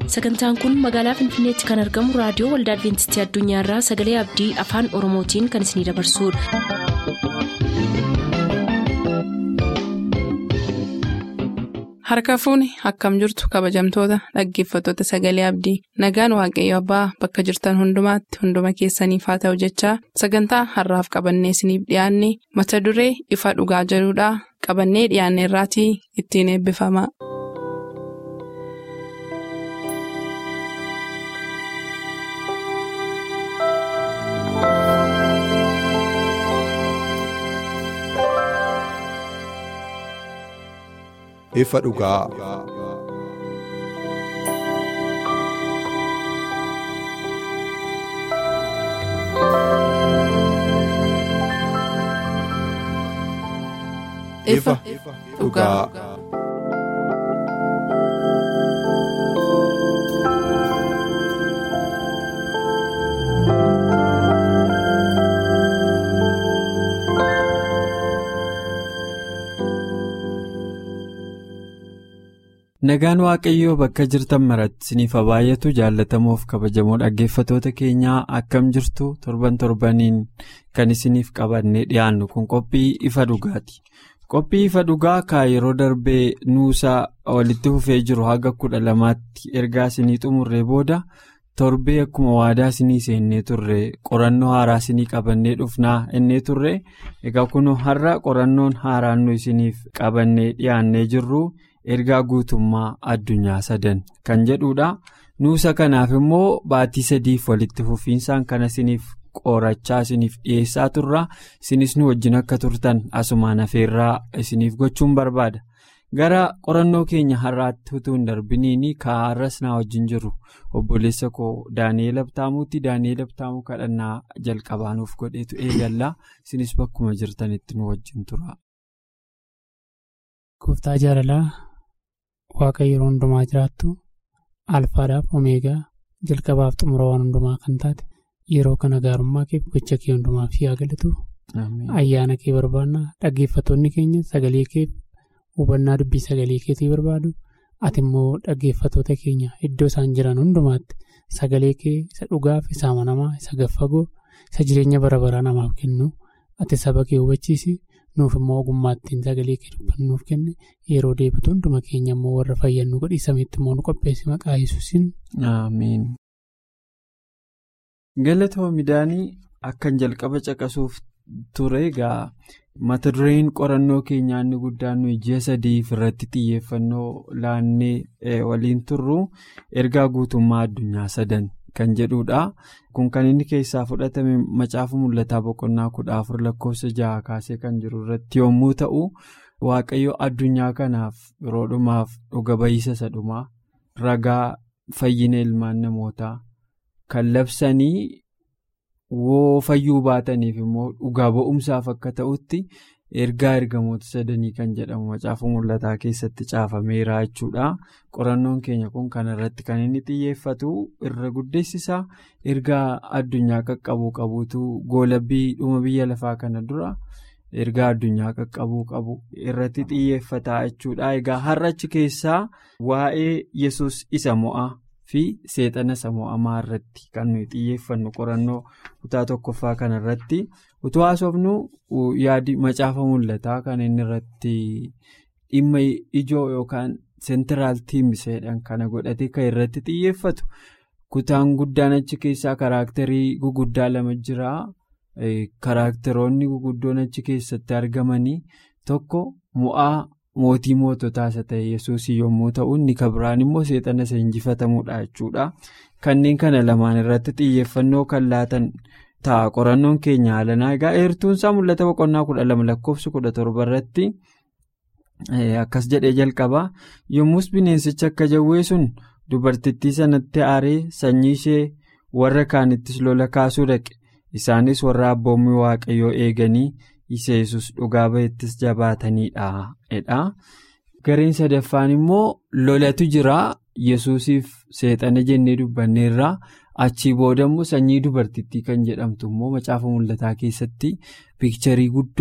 sagantaan kun magaalaa finfinneetti kan argamu raadiyoo waldaa adventistii addunyaarraa sagalee abdii afaan oromootiin kan isinidabarsudha. harka fuuni akkam jirtu kabajamtoota dhaggeeffattoota sagalee abdii nagaan waaqayyo abbaa bakka jirtan hundumaatti hunduma keessaniif haa ta'u jechaa sagantaa harraaf qabannee isiniif dhiyaanne mata duree ifa dhugaa jedhudhaa qabannee dhiyaanne irraatii ittiin eebbifama. ifa dhugaa. ifa dhugaa. Nagaan Waaqayyoo bakka jirtan maratti isiniif baay'atu jaallatamoof kabajamoo dhaggeeffatoota keenyaa akkam jirtu torban torbaniin kan isiniif qabannee dhiyaannu kun qophii ifa dhugaati. Qophii ifa dhugaa kan yeroo darbee nuusaa walitti fufee jiru haga kudha lamaatti ergaa isinii xumurree booda torbee akkuma waadaa isinii seennee turre qorannoo haaraa isinii qabannee dhufnaa innee turre egaa kun har'a qorannoon haaraan nu isiniif qabannee dhiyaannee jirru. ergaa guutummaa addunyaa sadan kan jedhudha nuusa kanaaf immoo baatii sadiif walitti fufiinsaan kana isiniif qorachaa isiniif dhiyeessaa turra isinis nu wajjin akka turtan asumaan afeerraa isiniif gochuun barbaada gara qorannoo keenya har'aatti utuu hin darbiniin kaarras naa wajjin jiru obboleessa koo daani'eel abtaamuutti daani'eel abtaamuu kadhannaa jalqabaanuuf godheetu eegallaa isinis bakkuma jirtanitti nu wajjin tura. Gooftaa jaalalaa waaqa yeroo hundumaa jiraattu alfaadhaaf omeegaa jalqabaaf xumura waan hundumaa kan taate yeroo kana gaarummaa kee gocha kee hundumaaf yaa galatu ayyaana kee barbaanna dhaggeeffattoonni keenya sagalee kee hubannaa dubbii sagalee keetii barbaadu ati immoo dhaggeeffattoota keenya iddoo isaan jiran hundumaatti sagalee kee isa dhugaaf isa amanamaa isa gaffagoo isa jireenya bara baraa namaaf kennu ati saba kee hubachiisi. nuuf immoo ogummaattiin sagalee kee dubbannuuf kenne yeroo deebitu hunduma keenya immoo warra fayyannu godhiisameetti immoo nu qopheessi maqaa yesuusin. Ameen. Galatoo midhaanii akkan jalqaba caqasuuf ture egaa mata dureen qorannoo keenyaa inni guddaan nuyi ji'a sadiif irratti xiyyeeffannoo laannee waliin turru ergaa guutummaa addunyaa sadan. kan jedhudha kun kan inni keessaa fudhatame macaafa mul'ataa boqonnaa kudha afur lakkoofsa jaha kaasee kan jiru irratti yommuu ta'u waaqayyo addunyaa kanaaf yeroo dhumaaf dhuga ba'iisa isa dhumaa ragaa fayyina ilmaan namootaa kan labsanii woo fayyuu baataniif immoo dhugaa ba'umsaaf akka ta'utti ergaa ergamoota sadanii kan jedhamu macaafa mul'ataa keessatti caafameera jechuudha qorannoon keenya kun kan irratti kan inni xiyyeeffatu irra guddeessisaa ergaa addunyaa qaqqabuu qabuutu goolabbii dhuma biyya lafaa kana dura ergaa addunyaa qaqqabuu qabu irratti xiyyeeffataa jechuudha egaa har'achi keessaa waa'ee yesus isa mo'aa fi seexana isa mo'amaa irratti kan nuyi xiyyeeffannu qorannoo kutaa tokkoffaa kana irratti. utuu haasofnu yaadi macaafa mul'ataa kan inni irratti dhimma ijoo yookaan seentiraal tiimiseedhaan kana godhate kan irratti xiyyeeffatu kutaan guddaan achi keessaa karaakterii guguddaa lama jira karaakteroonni guguddoon achi keessatti argamanii tokko mo'aa mootii moototaa isa ta'e yesuus yommuu ta'u inni kabiraan immoo seexana isa injifatamuudha jechuudha kanneen kana lamaan irratti xiyyeeffannoo kan laatan. ta'a qorannoon keenya haalanaa egaa eertuun isaa mul'ata boqonnaa kudha lama lakkoofsa kudha torba irratti akkas jedhee jalqaba yommus bineensichi akka jawwee sun dubartittii sanatti aaree sanyii ishee warra kaanittis lola kaasuu dhaqe isaanis warra abboommii waaqayyoo eeganii isa yesus dhugaa ba'ettis jabaataniidha. gareen sadaffaan immoo lolatu jira yesuusiif seexana jennee dubbanneerraa. achii boodammoo sanyii dubartittii kan jedhamtu immoo macaafa mul'ataa keessatti piikcharii guddoo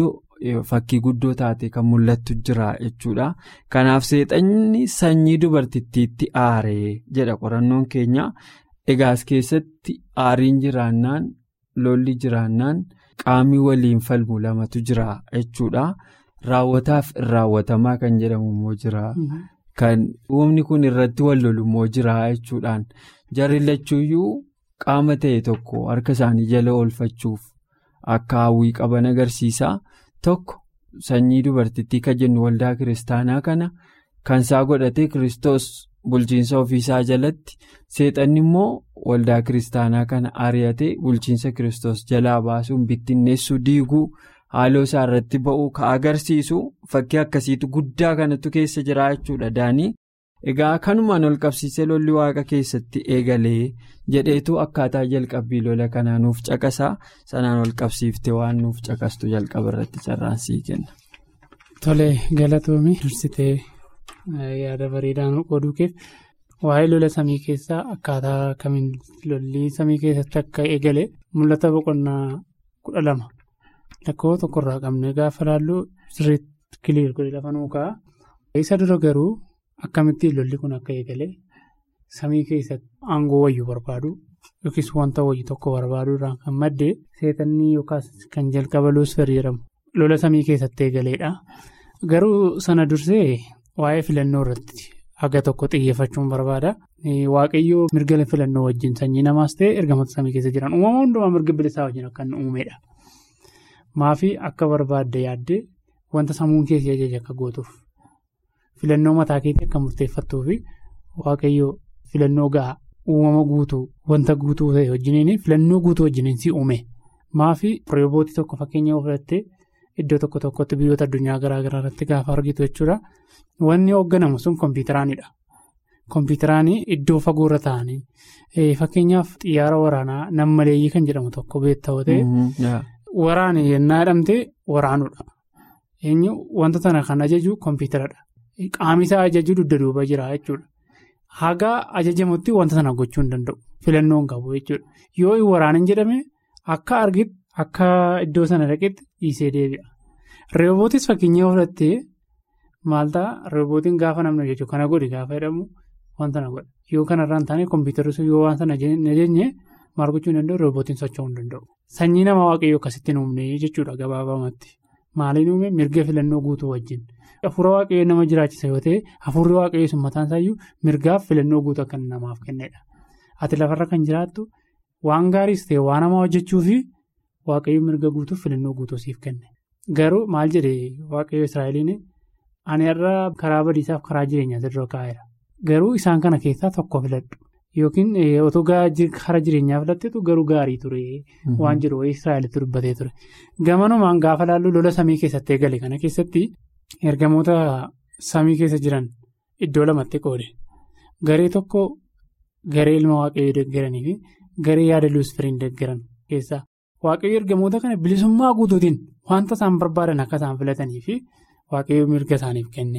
fakkii guddoo taate kan mul'attu jira jechuudha. Kanaaf seexanni sanyii dubartittiitti aaree jedha qorannoon keenya. Egaa as keessatti aariin jiraannaan lolli jiraannaan qaamni waliin falmu lamatu jira jechuudha. Raawwataaf raawwatamaa kan jedhamu immoo jira. Kan uumni kun irratti wal lolu immoo jira jechuudhaan jarri lachuuyyuu qaama ta'e tokko harka isaanii jala oolfachuuf akka hawwii qaban agarsiisa. Tokko sanyii dubartittii kan jennu waldaa kiristaanaa kana kan isaa godhatee kiristoos bulchiinsa ofiisaa jalatti seexanni immoo waldaa kiristaanaa kana ari'atee bulchiinsa kiristoos jalaa baasuun bittinneessuu diiguu. haaloo isaa irratti ba'uu ka agarsiisu fakkii akkasiitu guddaa kanatu keessa jira jechuudha daanii egaa kanumaan ol qabsiisee lolli waaqa keessatti eegalee jedheetu akkaataa jalqabbii lola kanaa nuuf caqasaa sanaan ol qabsiiftee waan nuuf caqastu jalqaba irratti carraansii kenna. Tole galatoomii dursitee yaada bareedaa nu qooduuf waa'ee lola samii keessaa akkaataa kamiin lolli samii keessatti akka eegale mul'ata boqonnaa kudha lama. Lakkoo tokkorraa qabnee gaafa laallu sirriitti kiliir godhe lafa nuukaa. Isa dura garuu akkamittiin lolli kun akka eegale samii keessatti aangoo wayyu barbaadu yookiis wanta wayyu tokko barbaadu irraan kan madde seexannii yookaas kan jalqaba luusferi jedhamu lola samii keessatti eegaleedha. Garuu sana dursee waa'ee filannoo irratti haga tokko xiyyeeffachuun barbaada. Waaqayyoo mirga filannoo wajjin sanyii namaas ta'e ergamoota samii keessa jiran uumama hundumaa mirga bilisaa wajjin akka inni uumedha. Maafii akka barbaadde yaadde wanta sammuun keessi ajaja akka gootuuf filannoo mataa keetii akka murteeffattuu fi waaqayyoo filannoo gahaa uumama guutuu wanta guutuu ta'e wajjiniin filannoo guutuu wajjiniin si uume maafii reebootii tokko fakkeenya ofirratti iddoo tokko tokkotti biyyoota addunyaa garaa garaa irratti gaafa argitu jechuudha wanni hoogganamu sun kompiitaraanidha. Kompiitaraanii iddoo fagoorra ta'anii fakkeenyaaf xiyyaara waraanaa nammaleeyyii kan jedhamu tokko beektaa ta'e. Waraana yennaa jedhamte waraanudha. Eenyu wanta sana kan ajaju kompiitaradha. Qaamni isaa ajaju dugda duuba jira jechuudha. Haga ajajamutti wanta sana gochuu hin danda'u. Filannoo hin qabu jechuudha. Yoo waraanan jedhame akka argitti akka iddoo sana dhaqetti dhiisee deebi'a. Reebootis fakkeenya fudhattee maal ta'a reebootiin gaafa namni jechuudha kana godhi gaafa jedhamu wanta na godha. Yoo kanarraa hin taane kompiitarri yoo waan sana ajajne maal gochuu hin danda'u reebootiin socho'uu hin danda'u. Sanyii nama waaqayyoo akkasitti uumne jechuudha gabaabamatti. Maaliin uume mirga filannoo guutuu wajjin. Hafuura waaqayyoo nama jiraachisa yoo ta'e hafuurri waaqayyoo sun mataan isaayyuu mirgaaf filannoo guutuu akka namaaf kennedha. Ati lafarra kan jiraattu waan gaariis ta'e waan namaa hojjechuu fi waaqayyoo mirga guutuuf filannoo guutuu siif kenne. Garuu maal jedhee waaqayyoo Israa'eliin ani irra karaa badiisaaf karaa jireenyaa dura kaa'eera. Garuu isaan kana keessaa tokko filadhu. Yookiin otoo hara jireenyaa filatteetu garuu gaarii ture waan jedhu Israa'elitti dubbatee ture. Gamanumaan gaafa laallu lola samii keessatti eegale kana keessatti ergamoota samii keessa jiran iddoo lamatti qoode. Garee tokko garee ilma waaqayyoo deeggaranii fi garee yaada luusfiriin deeggaran keessaa waaqayyoo ergamoota kana bilisummaa guutuutiin wanta isaan barbaadan akka isaan filatanii fi waaqayyoo mirga isaaniif kenne.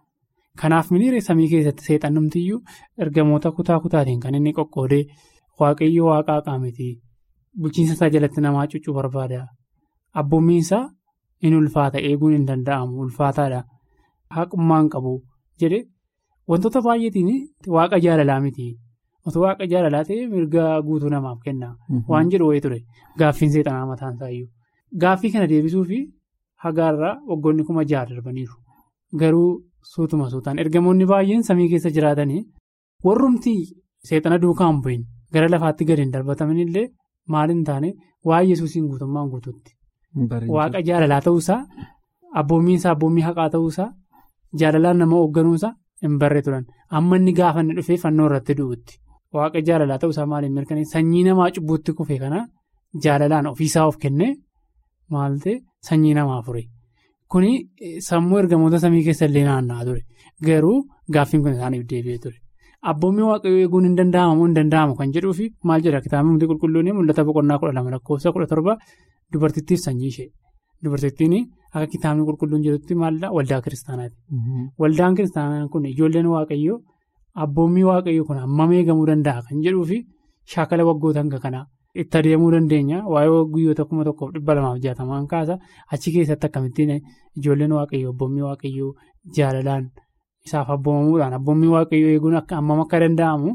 Kanaaf miniiree samii keessatti seexannumtiyyuu ergamoota kutaa kutaatiin kan inni qoqqoodee waaqayyoo waaqaa qaamiti bulchiinsa isaa jalatti namaa cuccuu barbaada. Abboommiinsaa in ulfaata eeguun hin danda'amu ulfaataadha. Haqummaan qabu jedhe wantoota baay'eetiin waaqa jaalalaa miti. Otoo waaqa jaalalaa ta'e mirga guutuu namaaf kenna. Waan jedhu wayii ture gaaffiin seexanaa mataan isaayyuu. Gaaffii kana deebisuu fi hagaarraa waggoonni kuma jaha darbaniiru. Garuu suutuma suutaan ergamoonni baay'een samii keessa jiraatanii warrumti seexana duukaa hin bu'in gara lafaatti gadi hin darbatamanillee maal hin taane waa'ee yesuusiin guutummaan guutuutti. Waaqa jaalalaa ta'uusaa abboommiinsaa abboommii haqaa ta'uusaa jaalalaan nama hoogganuusaa hin barree turan amma inni gaafa inni dhufee fannoo irratti du'utti waaqa jaalalaa ta'uusaa maaliin mirkaneessa sanyii namaa cubbuutti kufe kana jaalalaan ofiisaa of kennee maal ta'e sanyii namaa fure. Kuni sammuu ergamoota samii keessa illee naanna'aa ture. Garuu gaaffiin kun isaaniif deebi'ee ture. Abboommii waaqayyoo eeguun hin danda'amu hin danda'amu kan jedhuu fi maal jedha kitaabni hundi qulqulluun mul'ata boqonnaa kudha lama lakkoofsa kudha torba dubartittiif sanyii ishee. Dubartittiin akka kitaabni qulqulluun jedhutti maalidhaa waldaa kiristaanaati. Waldaan kiristaanaa kun ijoolleen waaqayyoo abboommii waaqayyoo kun hammam eegamuu danda'a kan jedhuu fi shaakala waggoota hanga kanaa itti adeemuu dandeenya waa'ee guyyoota kuma tokkoof dhibba lamaaf jaatamaan kaasa achi keessatti akkamittiin ijoolleen waaqayyoo abboommii waaqayyoo jaalalaan isaaf abboomamuudhaan abboommii waaqayyoo eeguun hammam akka danda'amu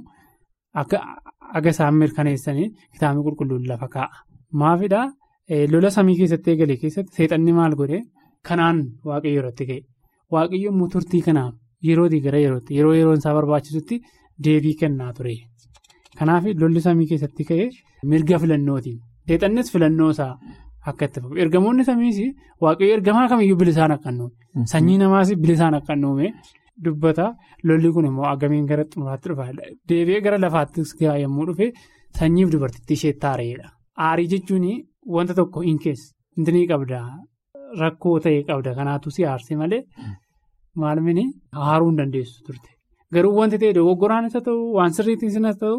akka isaan mirkaneessanii kitaabni qulqulluun lafa kaa'a. Maafidhaa lola samii keessatti eegale keessatti seexanni maal godhee kanaan waaqayyoo irratti ka'e waaqayyoon immoo turtii kanaaf yerootii gara yerootti yeroo yeroon isaa barbaachisutti deebii kennaa ture. Kanaaf lolli samii keessatti ka'e mirga filannootiin seexannis filannoo isaa akka itti fufu ergamoonni samiis waaqayyo ergamaa kamiyyuu bilisaan akka nuume sanyii namaas bilisaan akka nuume dubbata lolli kun immoo agamiin gara xumuraatti dhufa deebi'ee gara lafaattis yommuu dhufe sanyiif dubartittii ishee taareedha. Aarii jechuun wanta tokko hin keessa inni qabda rakkoo ta'e qabda kanaatu si aarse malee maalumni haaruu hin dandeessu turte garuu wanti ta'e dogoggoraanis haa ta'u waan sirriittis haa ta'u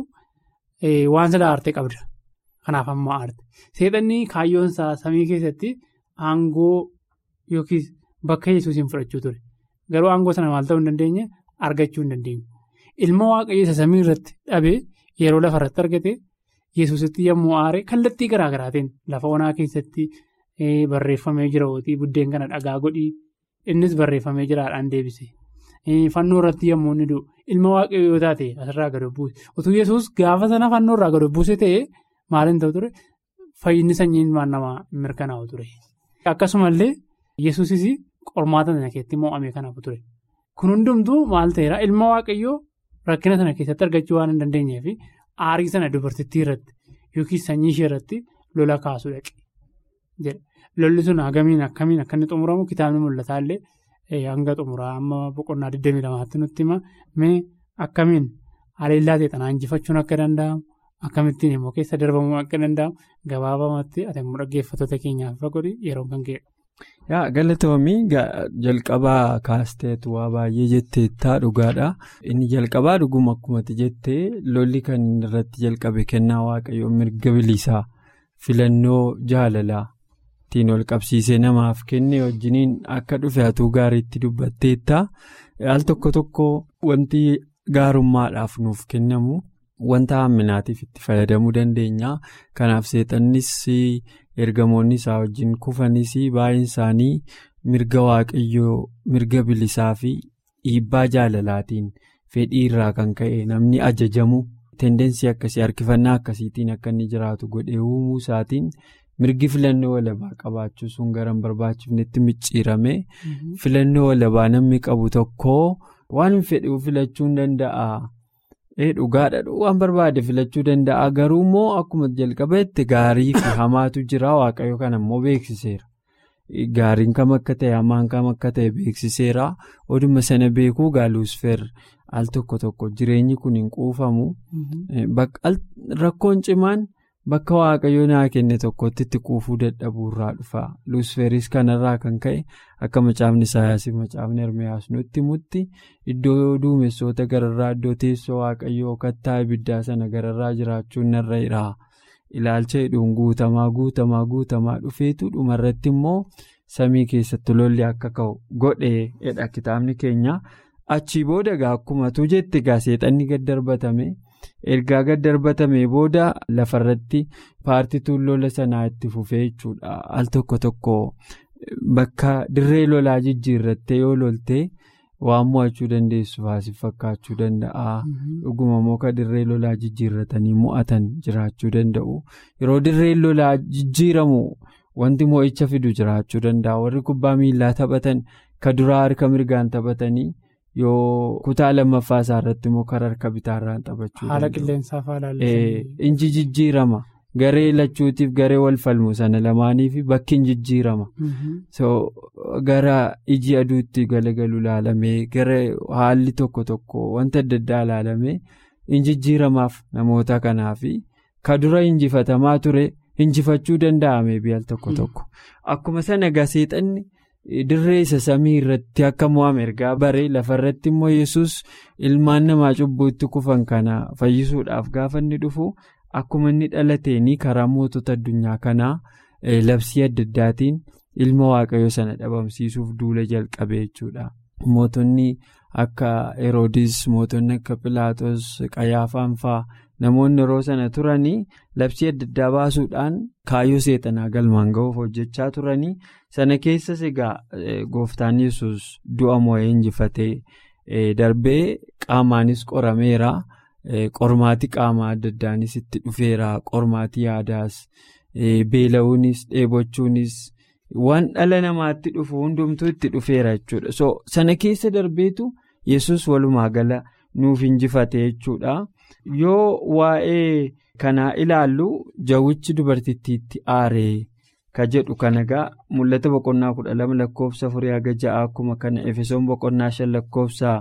waan sila aarte qabda kanaaf ammoo aarte seexanni kaayyoonsaa samii keessatti aangoo yookiis bakka yesuusiin fudhachuu ture garuu aangoo sana maal ta'uu hin dandeenye argachuu hin dandeenye ilma waaqayyo isa samii irratti dhabee yeroo lafarratti argate. Yesuusitti yommuu aare kallattii garaa garaatiin lafa onaa keessatti barreeffamee jira hootii buddeen kana dhagaa godhii innis barreeffamee jiraadhaan deebise. Fannoo irratti yommuu inni du'u ilma waaqayyoo yoo taate asirraa gad buuse utuu yesus gaafa sana fannoo irraa gad buuse ta'ee maaliin ta'u ture fayyinni sanyiin waan namaa mirkanaa'u ture. Akkasumallee yesuusis qormaata sana keessatti mo'amee kanaaf ture. Kun hundumtuu maal ta'eera ilma waaqayyoo rakkina sana keessatti argachuu waan hin dandeenyeef. Aarii sana dubartittii irratti yookiin sanyii ishee irratti lola kaasuu dhaqe jedha. Lolli sun hagamiin akkamiin akka inni xumuramu kitaabni mul'ataa illee hanga xumuraa amma boqonnaa 22tti nutti hima. Mee akkamiin haleellaa seexanaa injifachuun akka danda'amu akkamittiin immoo keessa darbamuu akka danda'amu gabaabamatti ati immoo dhaggeeffattoota keenyaaf fagodhi yeroo kan ka'edha. Yaa galatoomii jalqabaa kaasteetu waa baay'ee jetteettaa dhugaadha. Inni jalqabaa dhuguma akkumatti jettee lolli kan irratti jalqabe kennaa waaqayyoo mirga bilisaa filannoo jaalalaatiin ol qabsiisee namaaf kenne wajjiniin akka dhufe hatuu gaariitti dubbatteetta. Al tokko tokko wanti gaarummaadhaaf nuuf kennamu wanta hamminaatiif itti fayyadamuu dandeenya. Kanaaf seexannis. ergamoonni isaa wajjin kufanis baay'een isaanii mirga waaqayyoo mirga bilisaa fi dhiibbaa jaalalaatiin fedhii irraa kan ka'e namni ajajamu tendensii akkasii harkifannaa akkasiitiin akka inni jiraatu godhee uumuu isaatiin mirgi filannoo walabaa qabaachuu sun gara hin barbaachifnetti micciirame filannoo walabaa namni qabu tokko waan hin fedhu filachuu hin danda'a. dhugaadha waan barbaade filachuu danda'a garuu immoo akkuma jalqabeetti gaarii fi hamaatu jira waaqayyo kana immoo beeksiseera gaariin kam akka ta'e hamaan kam akka ta'e beeksiseera oduma sana beekuu gaaluusfeer al tokko tokko jireenyi kun hin quufamu rakkoon cimaan bakka waaqayyo naa kenne tokkotti itti quufuu dadhabuurraa dhufa luusfeeris kanarraa kan ka'e akka macaafni saayaasii macaafni ermiyaas nutti himutti iddoo duumessoota gararraa iddoo teessoo waaqayyoo kattaa ibiddaa sana gararraa jiraachuun narra jira ilaalcha hidhuun guutamaa guutamaa guutamaa dhufeetu dhumarratti immoo samii keessatti lolli akka ka'u godheedha kitaabni keenya achii booda gaa akkumatu jette gaa seexanni gad darbatame. ergaa gad darbatamee booda lafarratti paartituun lola sanaa itti fufee jechuudha al tokko tokko bakka dirree lolaa jijjiirrattee yoo loltee waan mo'achuu dandeessu faasif fakkaachuu danda'a dhuguma moka dirree lolaa jijjiirratanii mo'atan jiraachuu danda'u yeroo dirreen lolaa jijjiiramu wanti mo'icha fidu jiraachuu danda'a warri kubbaa miillaa taphatan ka duraa harka mirgaan taphatanii. yoo kutaa lammaffaa isaa irratti immoo karaa harka bitaarraan taphachuu haala qilleensaa faana inji jijjiirama garee lachuutiif garee wal falmu sana lamaaniif bakki hin jijjiirama gara iji aduutti galagalu ilaalamee gara haalli tokko tokko wanta adda addaa ilaalamee hin jijjiiramaaf namoota kanaaf ka dura injifatamaa ture injifachuu danda'ame biyya tokko tokko akkuma sana gaseexanni. dirree isa samii irratti akka mo'ame ergaa bare lafarratti immoo yesus ilmaan namaa cubbuutti kufan kana fayyisuudhaaf gaafa inni dhufu akkuma inni dhalateeni karaa mootota addunyaa kanaa labsii adda addaatiin ilma waaqayyo sana dhabamsiisuuf duula jalqabe jechuudha. mootonni akka heroodis mootonni akka pilaatos qayaafaan fa'aa namoonni yeroo sana turanii labsii adda addaa baasuudhaan kaayyoo seexanaa galmaan ga'uuf hojjechaa turanii sana keessas egaa gooftaan yesus du'a moo'ee injifatee darbee qaamaanis qorameera. Qormaatii qaamaa adda addaanis itti dhufeera qormaatii yaadaas beela'uunis dheebochuunis waan dhala namaatti dhufu hundumtuu itti dhufeera jechuudha so sana keessa darbeetu yesus walumaa gala nuuf injifate jechuudha yoo waa'ee kanaa ilaallu jawwichi dubartittiitti aaree ka jedhu kanagaa mul'ata boqonnaa kudha lama lakkoofsa afurii haga ja'a akkuma kana efesoon boqonnaa shan lakkoofsa.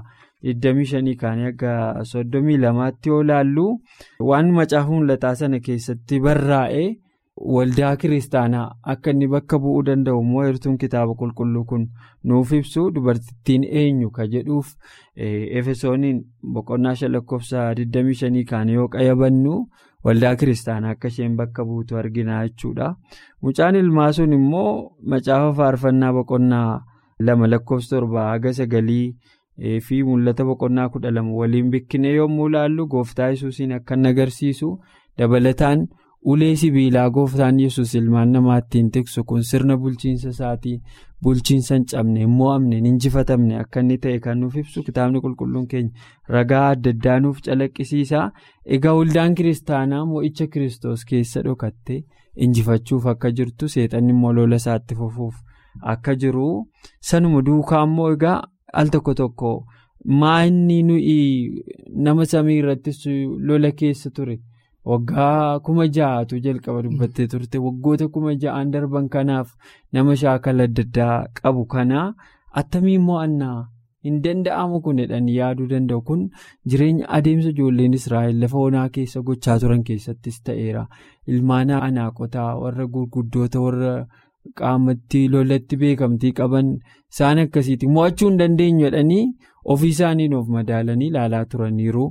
25 kaanii akka 32tti yoo ilaallu waan macaafa mul'ataa sana keessatti barraa'ee waldaa kiristaanaa akka inni bakka bu'uu danda'u immoo heertuun kitaaba qulqulluu kun nuuf ibsu dubartittiin eenyu ka jedhuuf efesooniin boqonnaa shan lakkoofsa 25 kaanii yoo qayyabannu waldaa kiristaanaa akka isheen bakka buutu argina jechuudha mucaan ilmaa sun immoo macaafa faarfannaa boqonnaa lama lakkoofsa torba haga sagalii. fi mul'ata boqonnaa kudha lama waliin bikkine yommuu ilaallu gooftaa yesuusiin akka inni agarsiisu dabalataan ulee sibiilaa gooftaan yesus ilmaan namaattiin tiksu kun sirna bulchiinsa isaatii bulchiinsa hin cabne hin mo'amne hin injifatamne akka inni ta'e kan nuuf ibsu kitaabni qulqulluun keenya ragaa adda addaa nuuf calaqqisiisa egaa waldaan kiristaanaa mo'icha kiristoos keessa dhokatte injifachuuf akka jirtu seexanni immoo lola isaatti fufuuf akka jiru sanuma duukaa immoo egaa. al tokko tokko maanni nuyi nama samii irrattis lola keessa ture waggaa kuma ja'atu jalqaba dubbattee turte waggoota kuma ja'an darban kanaaf nama shaakala adda addaa qabu kana attamiin mo'annaa hin danda'amu kun jedhanii yaaduu danda'u kun jireenya adeemsa ijoolleen israa'el lafa onaa keessa gochaa turan keessattis ta'eera ilmaan anaaqotaa warra gurguddoota warra. qaamatti lolatti beekamtii qaban isaan akkasiiti mo'achuu hin dandeenyu jedhanii ofii isaaniin of madaalanii ilaalaa turaniiru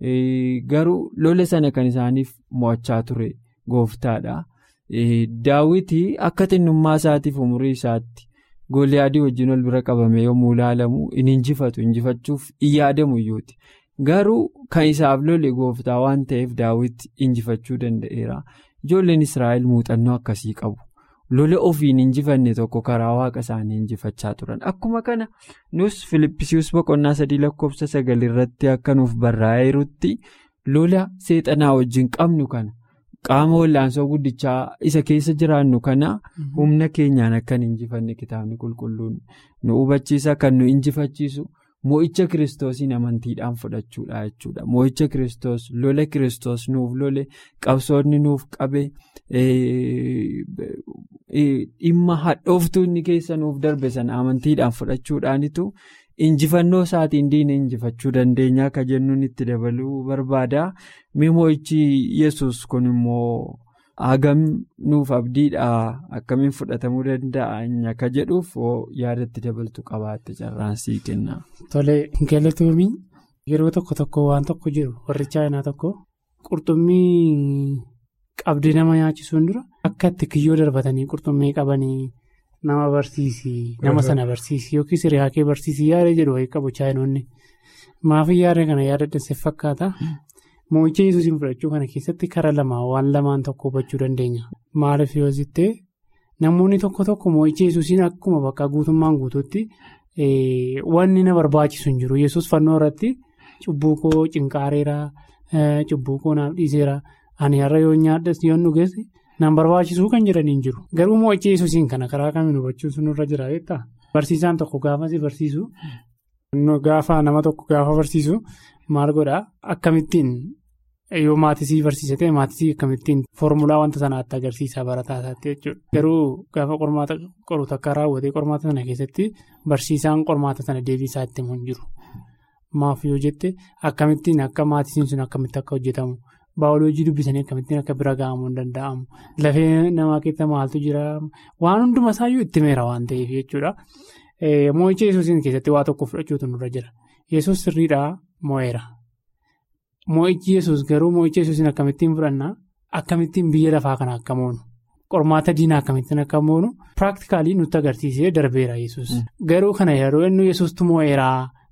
garuu lola sana kan isaaniif mo'achaa ture gooftaadha daawwitii akka xinnummaa isaatiif umurii isaatti gooliyaadii wajjin wal bira qabame yommuu ilaalamu hin injifatu injifachuuf hin yaadamu iyyuuti garuu kan isaaf lole gooftaa waan ta'eef daawwiti injifachuu danda'eera ijoolleen israa'el muuxannoo akkasii qabu. lola ofiin injifanne tokko karaa waaqa isaanii injifachaa turan akkuma kana nus filippisius boqonnaa sadii lakkoofsa sagal irratti akka nuuf barraa'eerutti lola seexanaa wajjin qabnu kana qaama wallaansoo guddichaa isa keessa jiraannu kana humna keenyaan akka hin injifanne kitaabni qulqulluun nu hubachiisa kan nu injifachiisu mo'icha kiristoosiin amantiidhaan fudhachuudha jechuudha mo'icha kiristoos lola kiristoos nuuf lole qabsoonni nuuf qabe. dhimma hadhooftuu inni keessa nuuf darbe sana amantiidhaan fudhachuudhaanitu injifannoo isaatiin diina injifachuu dandeenya akka jennuun itti dabaluu barbaada mo'ichi yesus kun immoo hagam nuuf abdiidha akkamiin fudhatamuu danda'a akka jedhuuf yaadatti dabaltu qabaatte carraansii kenna. Tole galatoomii yeroo tokko tokko waan tokko jiru warri chaayinaa tokko qurxummii. Qabdee nama nyaachisuun dura akka itti kiyyoo darbatanii qurxummii qabanii nama barsiisi nama sana barsiisi yookiis riyaakee barsiisi yaada jedhu wayii qabu chaayinoonni maafii yaada kana yaadadhanseef fakkaata mo'icha yesuusiin fudhachuu kana keessatti kara lamaa waan lamaan tokko hubachuu dandeenya maaliif yoo zittee namoonni tokko tokko mo'icha yesuusiin akkuma bakka guutummaan guutuutti wanni na barbaachisu hin jiru yesus fannoo irratti cubbuu koo cinqaareera cubbuu koo naaf dhiiseera. Ani har'a yoo nyaadhas yoo dhugees nan barbaachisuu kan jedhanii hin jiru. Garuu mo'icha yesuusiin kana karaa kamiin hubachuun sunirra jira jettudha. Barsiisaan tokko gaafa si barsiisu gaafa nama tokko gaafa barsiisu maal godhaa akkamittiin yoo maatisii barsiise ta'e maatisii akkamittiin foormulaa wanta sanaatti agarsiisa barataa isaatti jechuudha. Garuu gaafa qormaata qoru takka raawwatee qormaata sana keessatti barsiisaan qormaata sana deebiisaa itti himu hin jiru. Maaf yoo jette akkamittiin akka maatisiin sun akkamitti akka hojjetamu. Baayoloojii dubbisanii akkamittiin akka bira ga'amuu hin danda'amu. Lafee namaa keessa maaltu jira waan hunduma isaayyuu itti meera waan ta'eef jechuudha. Mo'icha yesuusiin keessatti waa tokko fudhachuutu nurra jira. Yesuus sirriidhaa mo'eera. Mo'ichi yesuus garuu mo'icha yesuusiin akkamittiin fudhannaa akkamittiin biyya lafaa kana akka moonu qormaata diinaa akkamittiin akka moonu piraaktikaalii nutti agarsiisee darbeera yesuus. Garuu kana yeroo inni yesuustu mo'eeraa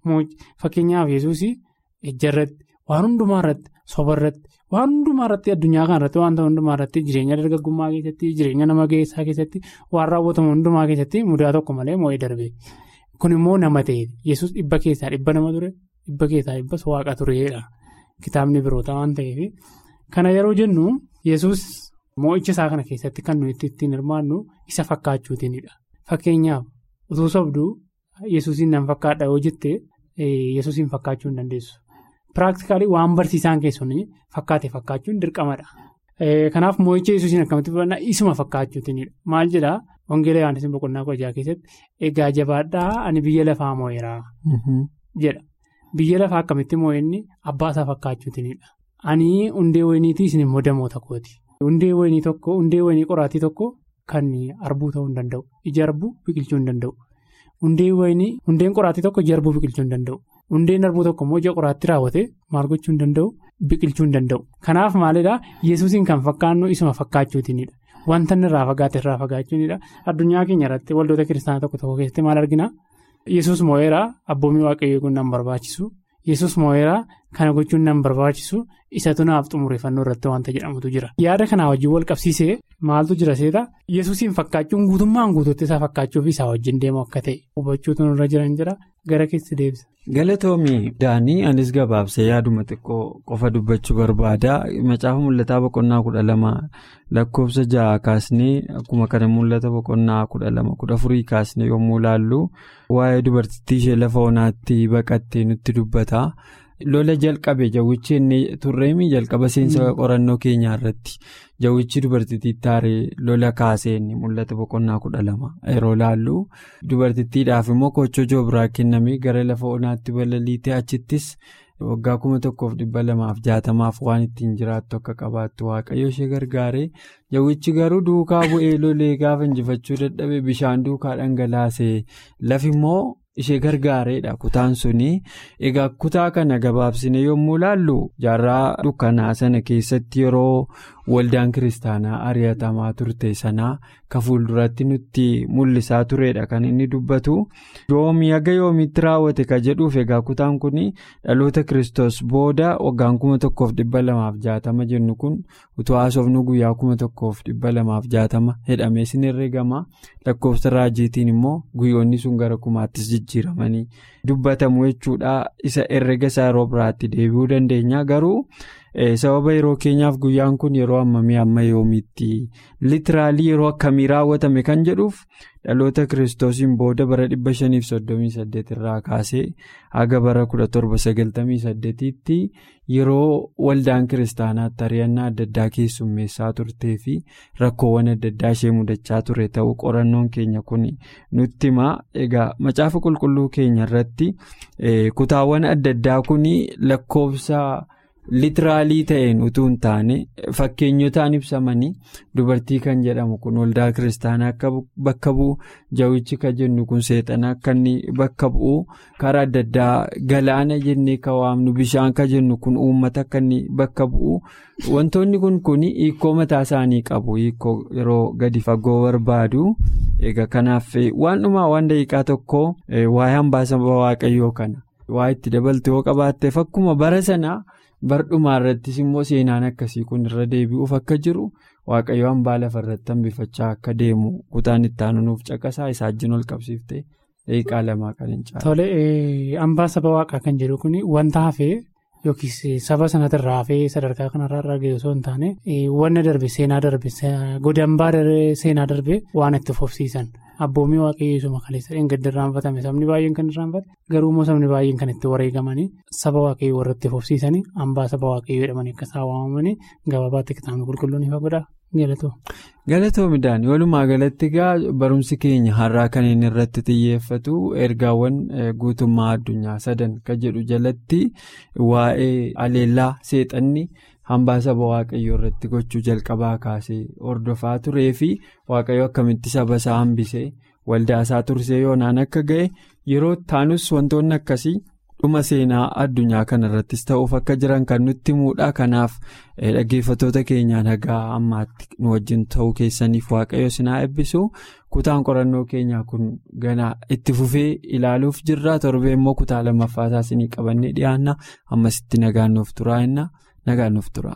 Fakkeenyaaf yesuus ejja irratti waan hundumaa irratti soba irratti waan hundumaa irratti addunyaa kana irratti wanta hundumaa irratti jireenya dargaggummaa keessatti jireenya nama geessaa keessatti waan raawwatamu hundumaa keessatti mudaa tokko malee moo'ee darbe. Kun immoo nama ta'e yesus dhibba keessaa dhibba nama ture dhibba keessaa dhibbas waaqa tureedha. Kitaabni biroota waan ta'eef kana yeroo jennu yesus moo'icha isaa kana keessatti kan nuyi ittiin hirmaannu isa fakkaachuutiinidha. Fakkeenyaaf utuu sobduu yesuusiin nan fakkaadha yoo jette yesuusiin fakkaachuu hin dandeessu. Piraaktikaalii waan barsiisaan keessuun fakkaate fakkaachuun dirqamadha. Kanaaf moo'icha yesuusiin akkamitti fudhannaa isuma fakkaachuutiinidha. Maal jedhaa Wangeela Yohaannis boqonnaa kudha keessatti egaa jabaadhaa ani biyya lafaa moo'eeraa jedha. Biyya lafaa akkamitti moo'enni abbaa isaa fakkaachuutiinidha. Ani hundee wayiniitii isin immoo damoota kooti. Hundee wayinii tokko hundee wayinii qoraatii tokko kan arbuu ta'uu hin danda'u. Ija arbuu biqilchuu hin danda'u. Hundee wayinii hundeen qoraatii tokko ija arbuu biqilchuu hin danda'u. Hundeen arbuu tokko immoo ija qoraatti raawwate maal gochuu hin danda'u biqilchuu hin danda'u. Kanaaf maalidhaa yesuusiin kan fakkaannu isuma fakkaachuutiinidha. Wanta inni irraa fagaate irraa fagaachuunidha. Addunyaa keenya irratti waldoota kiristaanaa tokko tokko keessatti maal argina? Yesuus moo'eeraa abboomii waaqayyoo kun nan barbaachisu. Yesuus moo'eeraa kana gochuun nan barbaachisu. Isatu naaf xumureeffannoo irratti wanta jedhamutu jira. Yaada kanaa wajjin wal qabsiisee maaltu jira seeta? Yesuusiin fakkaachuun guutummaan guutuutti isaa fakkaachuu fi isaa wajjin deemu akka ta'e hubachuutu nurra jiran jira. Gara keessi deebisa. Galatoomii Daanii anis gabaabsee yaaduma xiqqoo qofa dubbachuu barbaada. Macaafa mul'ataa boqonnaa kudha lama lakkoofsa ja'a kaasnee akkuma kana mul'ata boqonnaa kudha lama kudha afurii kaasnee yommuu ilaallu waa'ee dubartittii ishee lafa onaatti baqattee nutti dubbata. Lola jalqabe jawwichi inni turreemi jalqaba seensa qorannoo keenyaa irratti jawwichi dubartittii taaree lola kaasee inni mul'ata boqonnaa kudha lama yeroo laallu dubartittiidhaaf immoo kochoo joobiraa kennamee gara lafa onaatti balaliitee achittis waggaa kuma tokkoof dhibba lamaaf jaatamaaf waan ittiin jiraattu akka qabaattu waaqayyo ishee gargaaree jawwichi garuu duukaa bu'ee lolee gaafa injifachuu dadhabe bishaan duukaa dhangalaasee lafi immoo. ishee gargaareedha kutaan suni egaa kutaa kana gabaabsine yommuu laallu jaarraa dukkanaa sana keessatti yeroo waldaan kiristaanaa ari'atamaa turte sanaa ka fuulduratti nutti mul'isaa turedha kan inni dubbatu yoomii haga yoomiitti raawwate ka jedhuuf egaa kutaan kun dhaloota kiristoos booda waggaan kuma tokkoof dhibba lamaaf jaatama jennu kun utuu haasofnu guyyaa kuma tokkoof dhibba lamaaf jaatama jedhamee sin herregama lakkoofsa raajiitiin immoo guyyoonni sun gara kumaattis jijjiiramanii dubbatamu jechuudha isa herrega isaa yeroo biraatti deebi'uu dandeenya garuu. sababa yeroo keenyaaf guyyaan kun yeroo hammamii amma yoomiitti litiraalii yeroo akkamii raawwatame kan jedhuuf dhaloota kiristoosiin booda bara 538 irraa kaasee haga bara 1798 tti yeroo waldaan kiristaanaatti ari'annaa adda addaa keessummeessaa turtee fi rakkoowwan adda addaa ishee mudachaa ture ta'uu qorannoon keenya kun nutti himaa egaa macaafa qulqulluu keenya irratti kutaawwan adda addaa kun lakkoofsa. litiraalii ta'een utuu hin taane fakkeenyotaan ibsamanii dubartii kan jedhamu kun waldaa kiristaanaa akka bakka bu'u jawwichi kan jennu kun seexana akka inni bakka bu'u karaa adda addaa galaana jennee kan waamnu bishaan kan jennu kun uummata akka inni bakka bu'u wantoonni kun kun hiikoo mataa isaanii qabu hiikoo yeroo gadi fagoo barbaadu egaa kanaaf waan dhumaa waan daqiiqaa tokko waa'ee hambaasa waaqayyoo kana waa itti dabaltu yoo qabaatteef akkuma bara sanaa. bardhumaa irrattis immoo seenaan akkasii kun irra deebi'uuf akka jiru waaqayyo hambaa lafa irratti hambifachaa akka deemu kutaan itti aanuuf caqasaa isaa wajjin ol qabsiiftee daqiiqaa lamaa kan hin caalu. Tole hambaa saba waaqaa kan jedhu kun wanta hafee yookiis saba sanatirraa hafee sadarkaa kanarraa irraa ga'e osoo hin taane wanna darbe seenaa darbe godambaa seenaa darbe waan itti fufsiisan. Abboomii waaqayyoo isuma kaleessa hin gadi irraanfatame sabni baay'een kan irraanfate garuu immoo sabni baay'een kan itti wareegamanii saba waaqayyoo warra itti fufsiisanii hambaa saba waaqayyoo jedhamanii akka isaan waamamanii gabaabaatti kitaabni qulqulluun ifa godha galatoo. Galatoo midhaan walumaa galatti egaa barumsi keenya har'aa kan inni irratti xiyyeeffatu ergaawwan guutummaa addunyaa sadan kan jedhu jalatti waa'ee aleellaa seexanni. hambaa saba waaqayyoo irratti gochuu jalqabaa kaasee hordofaa turee fi waaqayyo akkamitti saba isaa hambisee waldaa isaa tursee yoonaan akka ga'e yeroo taanus wantoonni akkasii dhuma seenaa addunyaa kanarrattis ta'uuf akka jiran kan nutti himuudha kanaaf dhaggeeffattoota keenyaa nagaa ammaatti nu wajjin ta'uu keessaniif waaqayyo sinaa eebbisu kutaan qorannoo keenyaa kun ganaa itti fufee ilaaluuf jirra torbee immoo kutaa lammaffaasaa isinii qabannee dhiyaanna ammasitti nagaan nuuf turaa nagaan nuuf tura.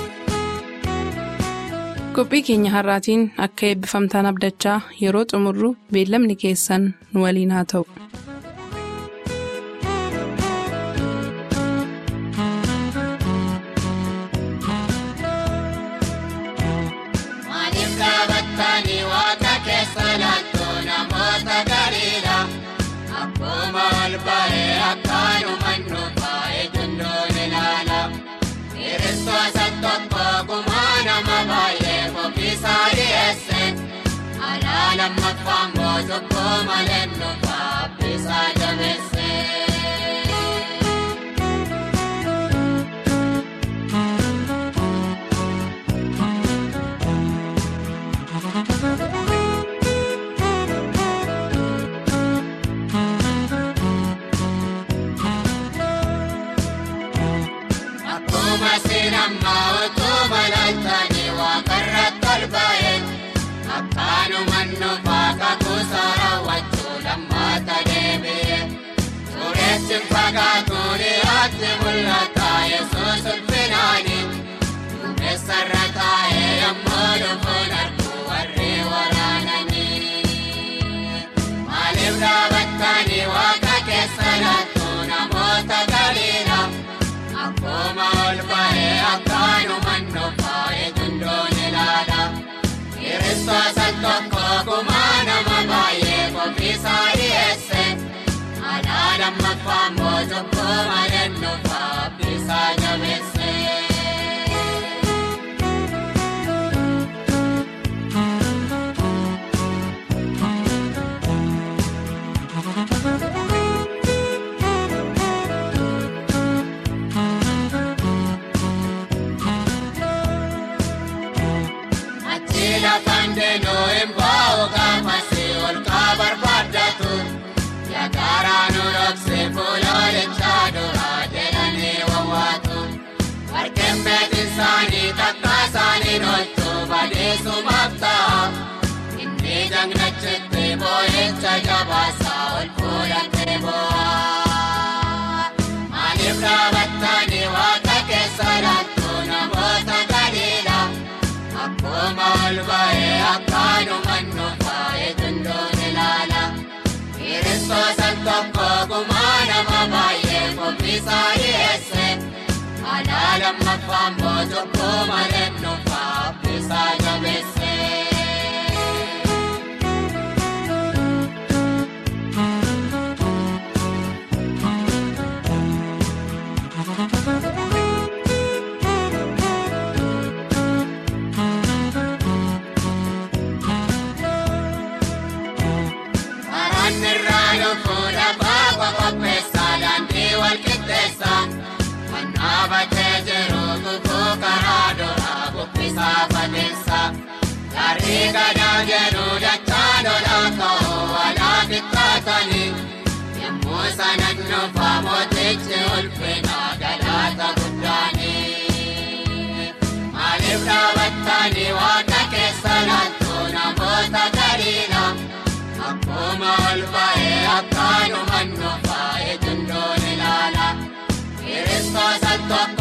qophii keenya har'aatiin akka eebbifamtaan abdachaa yeroo xumurru beellamni keessan nu waliin haa ta'u. Akkuma ol ba'ee akkaanumaan nu baay'ee dundoon ilaala. Kiristoota tokko gumaa nama baay'ee qophiisaa dhiyeesse. Alaa lammaffaan mootokkoo malee nu baabbisaa jabeesse. Akkuma sinammaa utuma laaltanii waaqarratti ol ba'e akkaanumaan nufaa kakuusa raawwachuu lammaata deebi'e. Suuressi fagaatu dhiyaatti mul'ata yesuus ulfinaani. Duumessarra taa'ee yemmuu dhufuun arguu warri waraananii. Maaliif dhaabattanii waaqa keessa laattu namoota galiidha? Akkuma ol ba'ee akkaanumaan nufaa'ee dundoon ilaala. Kiristoota tokko gumaa nama baay'ee qophiisaa dhiyeesse. Alaa lammaffaan mootokkoo malee nufaa abdiisaa jabeesse. Achi lafaan deemnoo hin bahu gaafasi ol kaa barbaaddatu. Yaakaraa nu dhoksee fuuloolichaa duraa jedhanii wawwaatu. Warqeen beekin isaanii takka isaanii dholchu badeessumaaf ta'a. Inni jagnachitti boo'icha jabaasaa ol fuudhatee boo'a. Maaliif dhaabattanii waaqa keessa laattu namoota gadiidha? Akkuma ol ba'ee akkaanumaan nufaa'ee dundoon ilaala. Kiristoota tokko gumaa nama baay'ee qophiisaa dhiyeesse. Alaa lammaffaan mootokkoo malee nufaa abdiisaa jabeesse. Karaan irraa dhufuudha baaba qopheessaa daandii wal qixxeessa. Kan dhaabatee jiru guguu karaa duraa bubbisaa fageessa. Garrii gadaa jedhu dachaa lolaa ka'uu walaa qixxaatanii. Yemmuu sana nuufaa mootichi ulfinaa galaata guddaanii. Maaliif dhaabattanii waaqa keessa laattu namoota gadiidha? Akkuma ol ba'ee akkaanumaan nufaa'ee dundoon ilaala. Kiristoota tokko